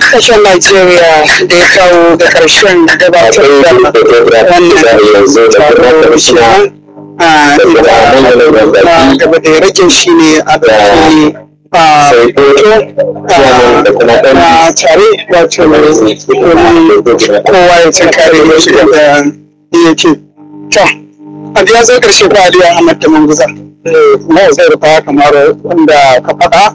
kasashen Najeriya da ya kawo ga ƙarshen gabatar da wannan taron shirin a inda gaba da ya rage shi ne a ɗauki a a tare wato domin kowa ya tunkare ya shiga da yake to a ya zo ƙarshe ba Aliyu Ahmad da Manguza kuma zai rufa kamar wanda ka faɗa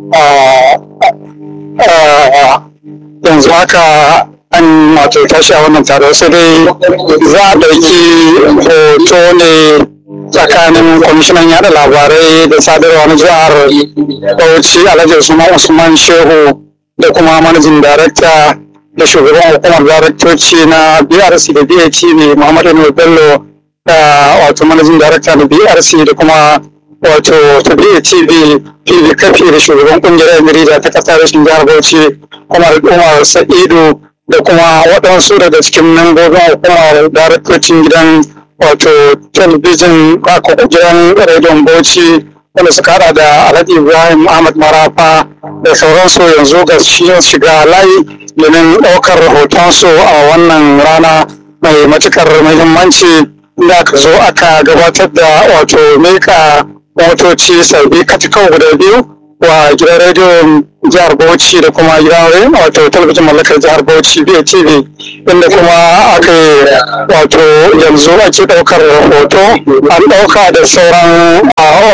yanzu haka an wato tashi a wannan taro sai dai za a ɗauki hoto ne tsakanin kwamishinan yada labarai da sadarwa na jihar bauchi alhaji usman usman shehu da kuma manajin darakta da shugaban hukumar daraktoci na brc da batv muhammadu bello da wato manajin darakta na brc da kuma wato ta BATV PV kafi da shugaban kungiyar Emirida ta kasa rashin jihar Bauchi Umar Umar Sa'idu da kuma waɗansu daga cikin membobin hukumar daraktocin gidan wato talabijin ko gidan rediyon Bauchi wanda suka hada da Alhaji Ibrahim Ahmad Marafa da sauransu yanzu ga shiga layi domin ɗaukar rahotonsu a wannan rana mai matukar muhimmanci da aka zo aka gabatar da wato meka motoci sabbi katikau guda biyu wa gidan rediyon jihar bauchi da kuma gidan wato talabijin mallakar jihar bauchi BTV inda kuma aka yi wato yanzu ake ɗaukar hoto an ɗauka da sauran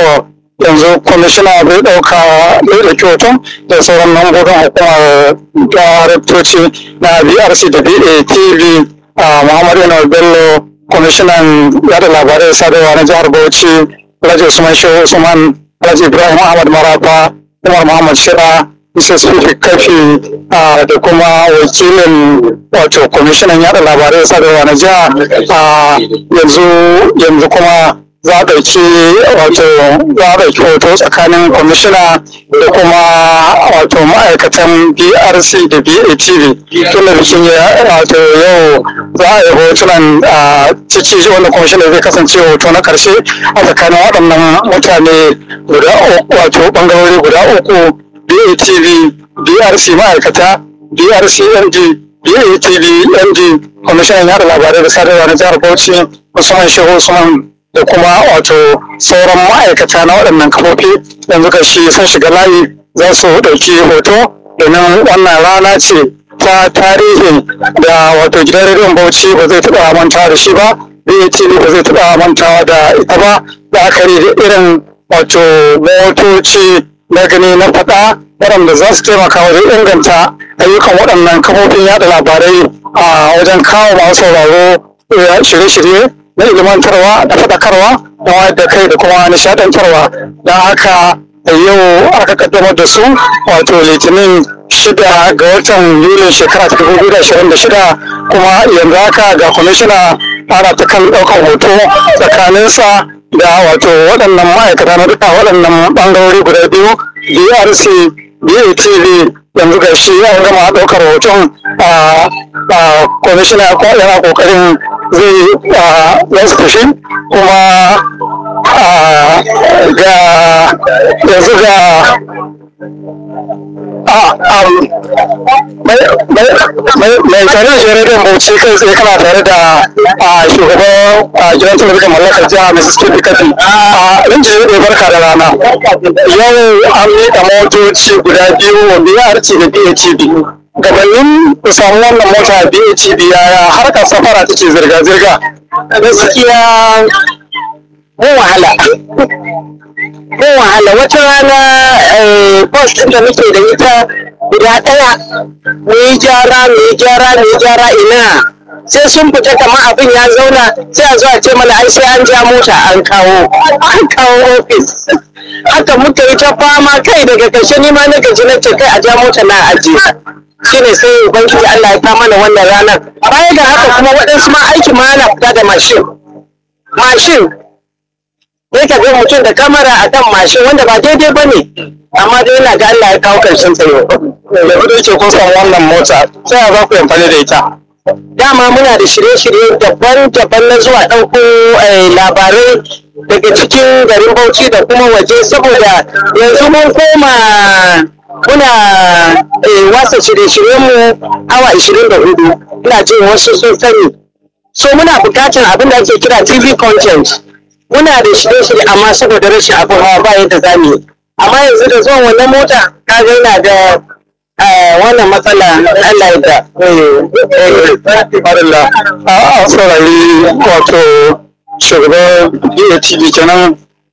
yanzu kwamishina bai ɗauka bai ɗauki hoton da sauran lambobin hukumar daraktoci na brc da batv muhammadu bello kwamishinan yada labarai sadarwa na jihar bauchi Alhaji Usman Shehu Usman, Alhaji Ibrahim Ahmad Marafa, Umar Muhammad Shira, Mrs. Fifi Kafi da kuma wakilin wato kwamishinan yada labarai sadarwa na jiha yanzu yanzu kuma za a ɗauki wato za a ɗauki hoto tsakanin kwamishina da kuma wato ma'aikatan brc da batv tun da bikin wato yau za a yi hotunan ciki wanda kwamishina zai kasance hoto na karshe a tsakanin waɗannan mutane guda wato ɓangarori guda uku batv brc ma'aikata brc md batv md kwamishinan yada labarai da sadarwa na jihar bauchi usman shehu usman da kuma wato sauran ma'aikata na waɗannan kafofi yanzu ga shi sun shiga layi za su ɗauki hoto domin wannan rana ce ta tarihi da wato gidan rediyon bauchi ba zai taɓa mantawa da shi ba BATV ba zai taɓa mantawa da ita ba da aka da irin wato motoci na gani na faɗa waɗanda za su taimaka wajen inganta ayyukan waɗannan kafofin yada labarai a wajen kawo masu sauraro shirye-shirye na ilimantarwa da faɗakarwa da wayar da kai da kuma nishaɗantarwa don haka yau aka kaddamar da su wato litinin shida ga watan yulin shekara ta dubu biyu da ashirin da shida kuma yanzu haka ga kwamishina ana ta kan ɗaukar hoto tsakaninsa da wato waɗannan ma'aikata na duka waɗannan ɓangarori guda biyu brc batv yanzu ga shi an gama ɗaukar hoton a kwamishina yana ƙoƙarin zai za su tafi kuma ga yanzu ga mai tare da shirin bauchi kai tsaye kana tare da shugaban gidan talabijin mallakar jiha mrs kipi kafi a rinji ne barka da rana yau an miƙa motoci guda biyu wa brc da batv gabanin ku samu wannan mota BHB yaya harkar safara take zirga-zirga gaskiya mun wahala mun wahala wata rana bus ɗin da muke da ita guda ɗaya mu yi gyara mu yi gyara mu yi gyara ina sai sun fita kamar abin ya zauna sai a zo a ce mana ai sai an ja mota an kawo an kawo ofis haka muka yi ta fama kai daga ƙarshe ni ma na gaji na ce kai a ja mota na ajiye shine sai ubangiji Allah ya ta mana wannan ranar baya ga haka kuma waɗansu ma aiki ma ana fita da mashin mashin sai ka ga mutum da kamera a kan mashin wanda ba daidai ba ne amma dai yana ga Allah ya kawo karshen tsayo da kudu yake kun samu wannan mota ta yaya za ku yi amfani da ita dama muna da shirye-shirye daban-daban na zuwa ɗauko labarai daga cikin garin Bauchi da kuma waje saboda yanzu mun koma muna eh, wasa shirye-shiryen mu awa 24 ina jin wasu sun sani so muna bukatar abin da ake kira tv content muna da shirye-shirye amma saboda rashin abin hawa ba yadda za mu yi amma yanzu da zuwan wannan mota ka ga yana da eh, wannan matsala Allah ya da Alhamdulillah. A a saurari wato shugaban DATV kenan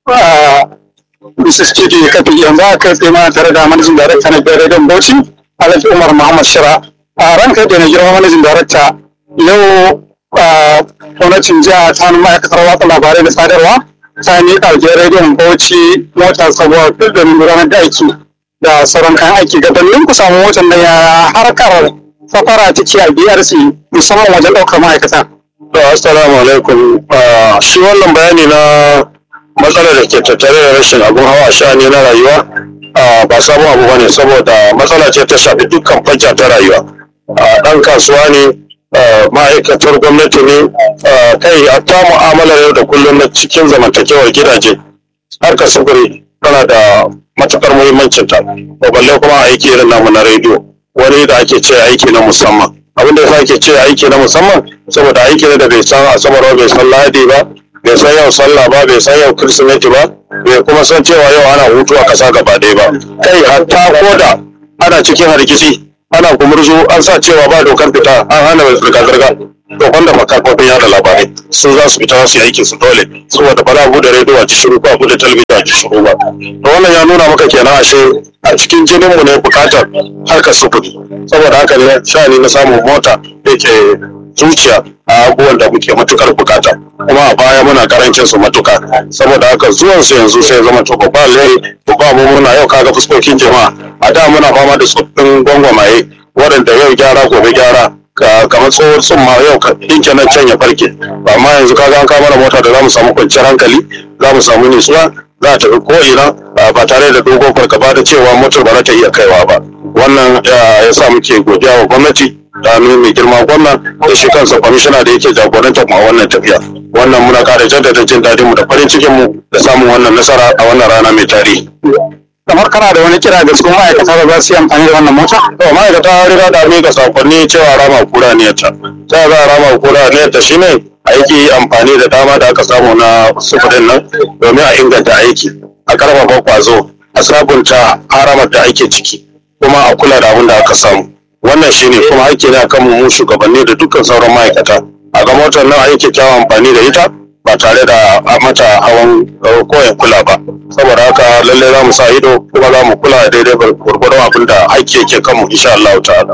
a Mrs. Kidi Kafi yanzu aka kai tsaye mana tare da manajin darakta na biyar Rediyon Bauchi Alhaji Umar Muhammad Shira. A ranka da na girma manajin darakta yau a gwamnatin jiha ta hannun ma'aikatar watsa labarai da sadarwa ta miƙa wa Rediyon Bauchi mota sabuwa domin gudanar da aiki da sauran kayan aiki gabanin ku samu motar da ya harkar safara take a BRC musamman wajen ɗaukar ma'aikata. To, Assalamu alaikum. Ah, Shi wannan bayani na matsalar da ke tattare da rashin abun hawa sha'ani na rayuwa ah, ba sabon abu bane saboda matsala ce ta shafi dukkan fajja ta rayuwa. Ah, Ɗan kasuwa ne, ah, ma'aikatar gwamnati ne, ah, kai a ta mu'amalar yau da kullum na cikin zamantakewar gidaje. Harkar sufuri tana da matukar muhimmancinta, ba balle kuma aiki irin namu na rediyo. Wani da ake ce aiki na musamman. abin da yasa ake ce aiki na musamman saboda aiki ne da bai san asabar ba bai san lahadi ba bai san yau sallah ba bai san yau kirsimeti ba bai kuma san cewa yau ana hutu a kasa gaba ɗaya ba kai hatta ko da ana cikin hargitsi ana gumurzu an sa cewa ba dokar fita an hana zirga-zirga to wanda makafofin yada labarai su za su fita su yi aikin su dole saboda ba za a bude rediyo a ji shiru ko a bude talabijin a ji shiru ba to wannan ya nuna maka kenan ashe a cikin jininmu ne bukatar harkar sufuri saboda haka ne sha'ani na samun mota da ke zuciya a abubuwan da muke matukar bukata kuma a baya muna karancin su matuka saboda haka zuwan su yanzu sai zama to babba alheri babba mu muna yau kaga fuskokin jama'a a da muna fama da tsoffin gwangwamaye waɗanda yau gyara gobe gyara ka kamar tsohon tsumma yau ka dinke nan can ya farke amma yanzu kaga an kama da mota da za mu samu kwanciyar hankali za mu samu nutsuwa za a tafi ko'ina ah, ba tare da dogon fargaba da cewa motar ba za ta iya kaiwa ba wannan ah, ya sa muke godiya wa gwamnati da hannu mai girma gwamna da shi kansa kwamishina da yake jagorantar mu a wannan tafiya wannan muna kara jaddada jin daɗin mu da farin cikin mu da samun wannan nasara a wannan rana mai tarihi Kamar kana da wani kira ga su ma'aikata da za su yi amfani da wannan mota? to ma'aikata riga da miƙa sakonni cewa rama kura ne ta ta za a rama kura ne ta shine aiki amfani da dama da aka samu na sufurin nan domin a inganta aiki a karfafa kwazo a sabunta haramar da ake ciki kuma a kula da abin da aka samu wannan shine kuma aiki ne akan mu shugabanni da dukkan sauran ma'aikata a ga motar nan a yi kyakkyawan amfani da ita ba tare da a mata hawan eh, koyan kula ba saboda haka lallai za mu sa ido kuma za mu kula daidai gwargwadon abin da aiki yake kanmu insha Allah ta'ala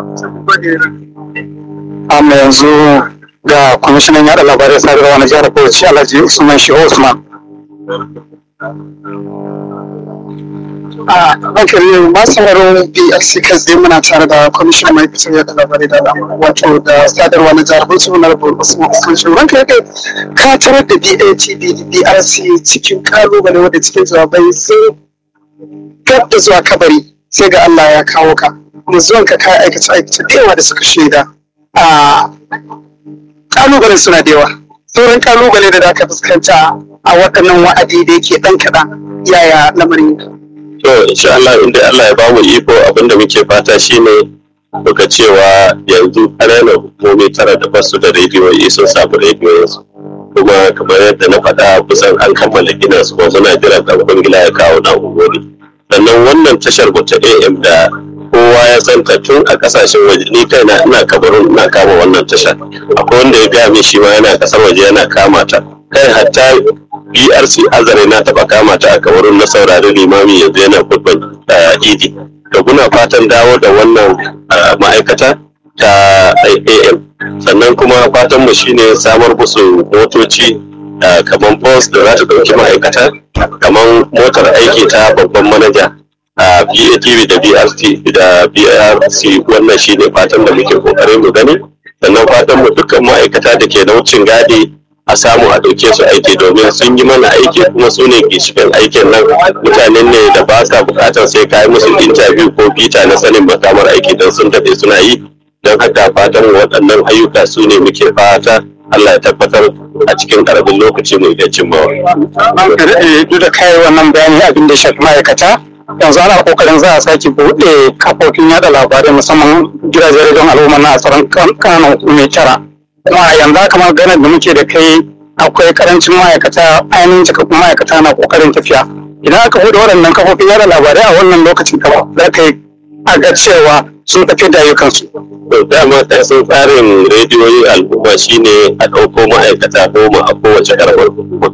Amma yanzu ga kwamishinan yaɗa labarai sadarwa na jihar Bauchi Alhaji Usman Shehu Usman. a rankin masu sauraron BLC kai tsaye muna tare da kwamishinan ma'aikatar yada labarai da al'amura wato da sadarwa na jihar Bauchi na rabu Usman Usman Shehu ranka ya kai ka tarar da BATB da BRC cikin kalubale wanda cikin jawabai sun gab da zuwa kabari sai ga Allah ya kawo ka kuma zuwan ka kai aikace aikace da yawa da suka shaida a kalubalen suna da yawa sauran kalubale da za ka fuskanta a waɗannan wa'adi da yake ɗan kaɗan yaya lamarin yake to insha Allah inda Allah ya bamu iko abinda muke fata shine muka cewa yanzu ƙananan hukumomi tara da basu da rediyoyi sun samu rediyoyinsu kuma kamar yadda na faɗa kusan an kammala gina su kuma muna jiran ɗan kwangila ya kawo na'urori sannan wannan tashar mu ta AM da kowa ya santa tun a kasashen waje ni kaina ina kabarun ina kama wannan tashar akwai wanda ya gaya min shi ma yana kasar waje yana kama ta kai hatta BRC azare na taba kama ta a kabarun na saurari limami yanzu yana kurban idi da kuna fatan dawo da wannan ah, ma'aikata ta AM sannan kuma fatan mu shine samar musu motoci ah, kamar bus da za ta ɗauki ma'aikata kamar motar aiki ta babban manaja a BATV da BRT da BRC wannan shine fatan da muke kokarin mu gani sannan fatan mu dukkan ma'aikata da ke na wucin gadi a samu a ɗauke su aiki domin sun yi mana aiki kuma su ne ginshiƙin aikin nan mutanen ne da ba sa buƙatar sai ka yi musu interview ko bita na sanin makamar aiki don sun daɗe suna yi don haka fatan mu waɗannan ayyuka su ne muke fata Allah ya tabbatar a cikin ƙaramin lokaci mu iya cimmawa. ka daɗe duk da kayi wannan bayani abin da ya shafi ma'aikata yanzu ana kokarin za a sake buɗe kafofin yada labarai musamman gidajen rediyon al'umma na tsaron kananan hukumai tara kuma yanzu haka maganar da muke da kai akwai karancin ma'aikata ainihin cikakkun ma'aikata na kokarin tafiya idan aka buɗe waɗannan kafofin yada labarai a wannan lokacin kama za ka yi a ga cewa sun tafi da ayyukansu. to dama kasan tsarin rediyoyin al'umma shine a ɗauko ma'aikata goma a kowace karamar hukuma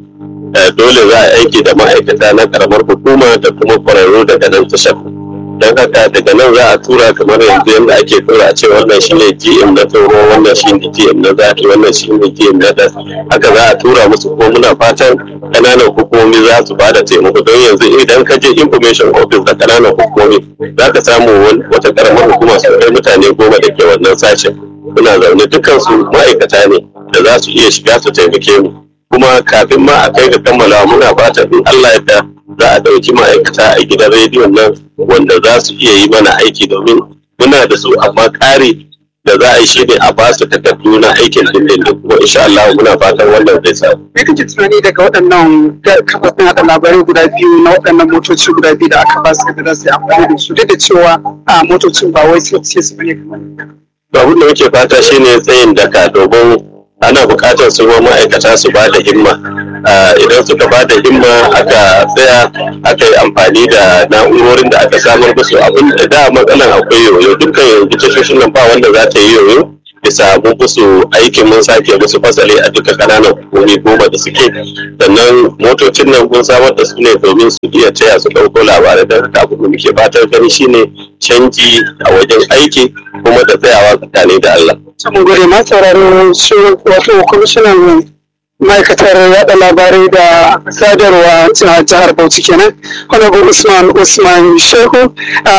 dole za a aiki da ma'aikata na karamar hukuma da kuma kwararru daga nan tashar don haka daga nan za a tura kamar yanzu yadda ake tura a ce wannan shine gm na toro wannan shine gm na zaki wannan shine gm na das haka za a tura musu ko muna fatan kananan hukumomi za su bada taimako don yanzu idan ka je information office da kananan hukumomi za ka samu wata karamar hukuma su kai mutane goma da ke wannan sashen suna zaune dukansu ma'aikata ne da za su iya shiga su taimake mu kuma kafin ma a kai ga kammalawa muna fatan in Allah ya za a ɗauki ma'aikata a gidan rediyon nan wanda za su iya yi mana aiki domin muna da su amma ƙari da za a yi shi ne a ba su takardu na aikin dindindin kuma insha Allah muna fatan wannan zai samu. Me kake tunani daga waɗannan kafafen haɗa labarai guda biyu na waɗannan motoci guda biyu da aka ba su da za su yi amfani da su duk da cewa a motocin ba wai sai su bane kamar Abin da muke fata shine tsayin daka domin ana buƙatar su ma ma'aikata su ba da himma idan suka ba da himma aka tsaya aka yi amfani da na'urorin da aka samar musu abin da da matsalan akwai yoyo dukkan yanzu tashoshin nan ba wanda za ta yi yoyo bisa mun musu aikin mun sake musu fasali a duka kananan hukumomi goma da suke sannan motocin nan mun samar da su ne domin su iya taya su ɗauko labarai don haka abin da muke fatar gani shine canji a wajen aiki kuma da tsayawa tsakani da Allah. Mun gode ma sauraro shi wato kwamishinan ma'aikatar yada labarai da sadarwa a jihar Bauchi kenan honorable Usman Usman Shehu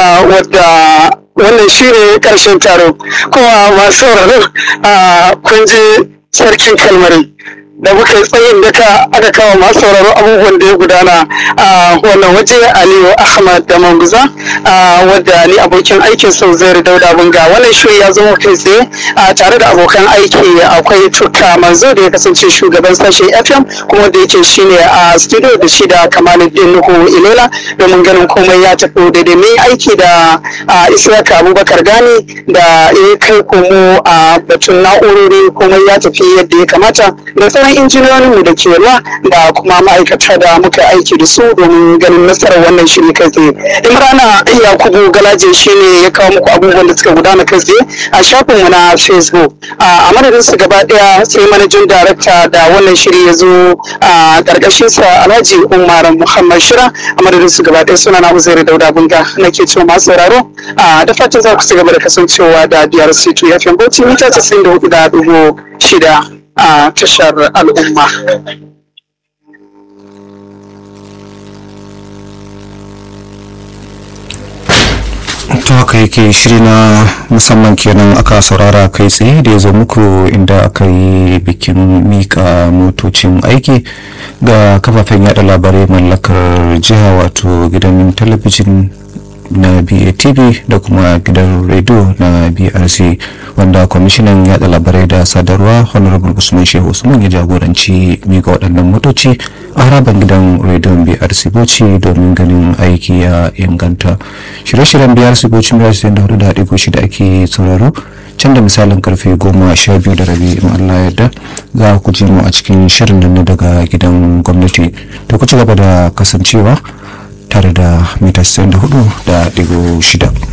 wadda wannan shi ne karshen taro kuma masu sauraro kun ji sarkin kalmari da muka yi tsayin daka aka kawo masu sauraro abubuwan da ya gudana a wannan waje aliyu ahmad da manguza wadda ni abokin aikin sau zai dauda bunga wannan shiri ya zama kai tsaye tare da abokan aiki akwai tuka manzo da ya kasance shugaban sashen fm kuma da yake shine a studio da shi da kamaluddin nuhu ilela domin ganin komai ya tafi daidai mai aiki da isaka abubakar gani da ya kai komo a batun na'urori komai ya tafi yadda ya kamata da sauran injiniyoyinmu da ke ruwa da kuma ma'aikata da muka aiki da su domin ganin nasarar wannan shiri kai tsaye imrana yakubu galaje shi ne ya kawo muku abubuwan da suka gudana kai tsaye a shafinmu na facebook a madadin su gaba daya sai manajin darakta da wannan shiri ya zo a karkashin sa alhaji umar muhammad shira a madadin su gaba daya suna na uzairu dauda bunga nake cewa masu sauraro da fatan za ku ci gaba da kasancewa da biyar c2 fm bauchi mita 94 da dubu shida a tashar al'umma. to haka yake shiri na musamman kenan aka saurara kai tsaye da ya zo muku inda aka yi bikin mika motocin aiki ga kafafen yada labarai mallakar jiha wato gidan talabijin na BATV da kuma gidan rediyo na BRC wanda kwamishinan yada labarai da sadarwa honorable usman shehu usman ya jagoranci mika waɗannan motoci a harabar gidan rediyon BRC Bauchi domin ganin aiki ya inganta shirye-shiryen BRC Bauchi mai rasu da hudu da haɗe goshi da ake sauraro can da misalin karfe goma sha biyu da rabi in Allah yarda za ku ji mu a cikin shirin nan daga gidan gwamnati da ku ci gaba da kasancewa tare da mita 64 da digo shida.